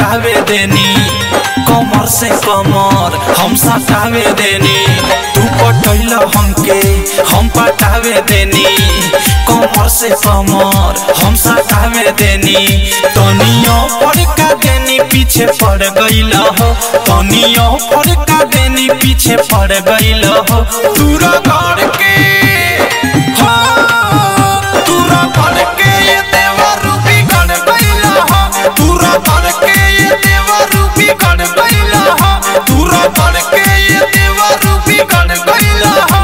पटावे देनी कमर से कमर हम सटावे देनी तू पटैल हमके हम पटावे देनी कमर से कमर हम सटावे देनी तनियो पर का देनी पीछे पड़ गईल हो तनियो पर का देनी पीछे पड़ गईल हो तूरा घर के हो तूरा घर के ये देवा रूपी गण गईल हो तूरा घर के ये देवा रूपी गण गईल हो तूरा घर के ये देवा रूपी गण गईल हो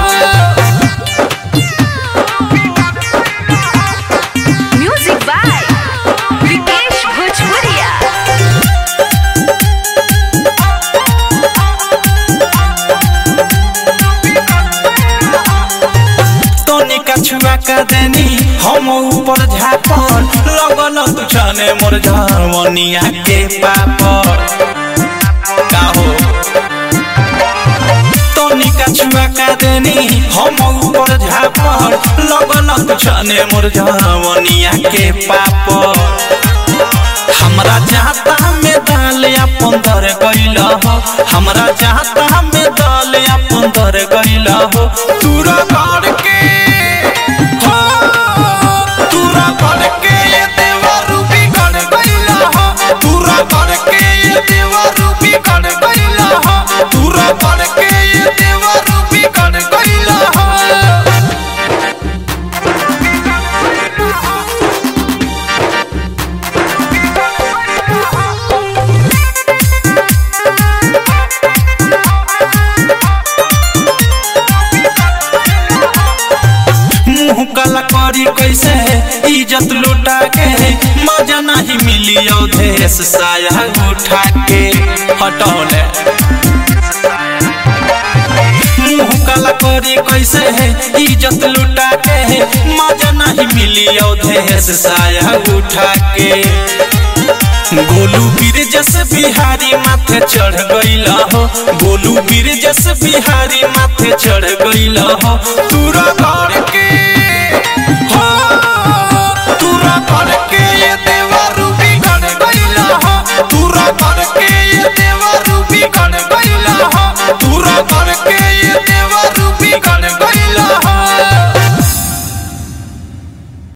Music by Vikesh Bhojpuria. तोनी का छुआ का देनी हम ऊपर झापर लगल तू छाने मोर झरवनिया के पापर का हो तोनी का छुआ का देनी हम ऊपर झापर लगल तू छाने मोर झरवनिया के पापर हमरा जाता में दाल अपन दर गइल हो हमरा जाता में दाल अपन दर गइल हो तूरा घर के हो तूरा घर के ये देवा रूपी गण गइल हो तूरा घर के ये देवा रूपी गण गइल हो तूरा घर के ये देवा रूपी गण गइल हो मुंह काला करी कैसे इज्जत लुटा के मजा नहीं मिली अवधेश साया उठा के हटौले मुंह काला करी कैसे इज्जत लुटा के मजा नहीं मिली अवधेश साया उठा के गोलू बीर जस बिहारी माथे चढ़ गईल हो गोलू बीर जस बिहारी माथे चढ़ गईल हो तूरा घर के